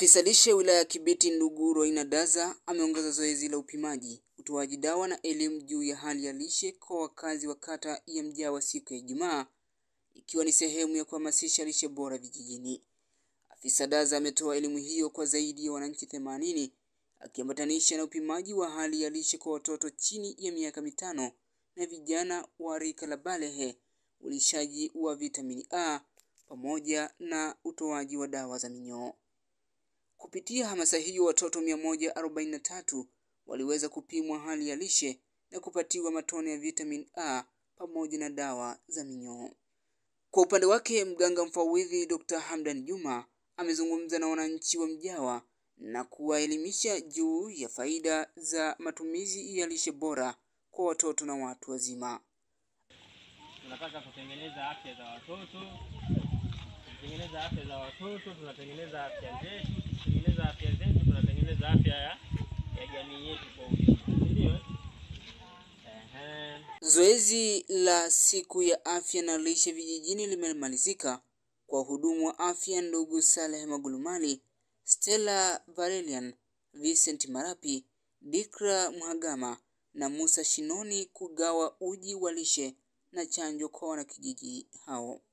Afisa lishe wilaya ya Kibiti ndugu Roina Daza ameongeza zoezi la upimaji, utoaji dawa na elimu juu ya hali ya lishe kwa wakazi wa kata ya Mjawa siku ya Ijumaa, ikiwa ni sehemu ya kuhamasisha lishe bora vijijini. Afisa Daza ametoa elimu hiyo kwa zaidi ya wananchi themanini akiambatanisha na upimaji wa hali ya lishe kwa watoto chini ya miaka mitano na vijana wa rika la balehe, ulishaji wa vitamini A pamoja na utoaji wa dawa za minyoo. Kupitia hamasa hiyo watoto 143 waliweza kupimwa hali ya lishe na kupatiwa matone ya vitamin A pamoja na dawa za minyoo. Kwa upande wake mganga mfawidhi Dr. Hamdan Juma amezungumza na wananchi wa Mjawa na kuwaelimisha juu ya faida za matumizi ya lishe bora kwa watoto na watu wazima. Tunataka kutengeneza afya za watoto, kutengeneza afya za watoto, tunatengeneza afya zetu, tunatengeneza afya zetu, tunatengeneza afya ya, ya jamii yetu kwa ujumla, ndio. Ehe. Zoezi la siku ya afya na lishe vijijini limemalizika kwa wahudumu wa afya ndugu Saleh Magulumali, Stella Varelian, Vincent Marapi, Dikra Mhagama na Musa Shinoni kugawa uji wa lishe na chanjo kwa wanakijiji hao.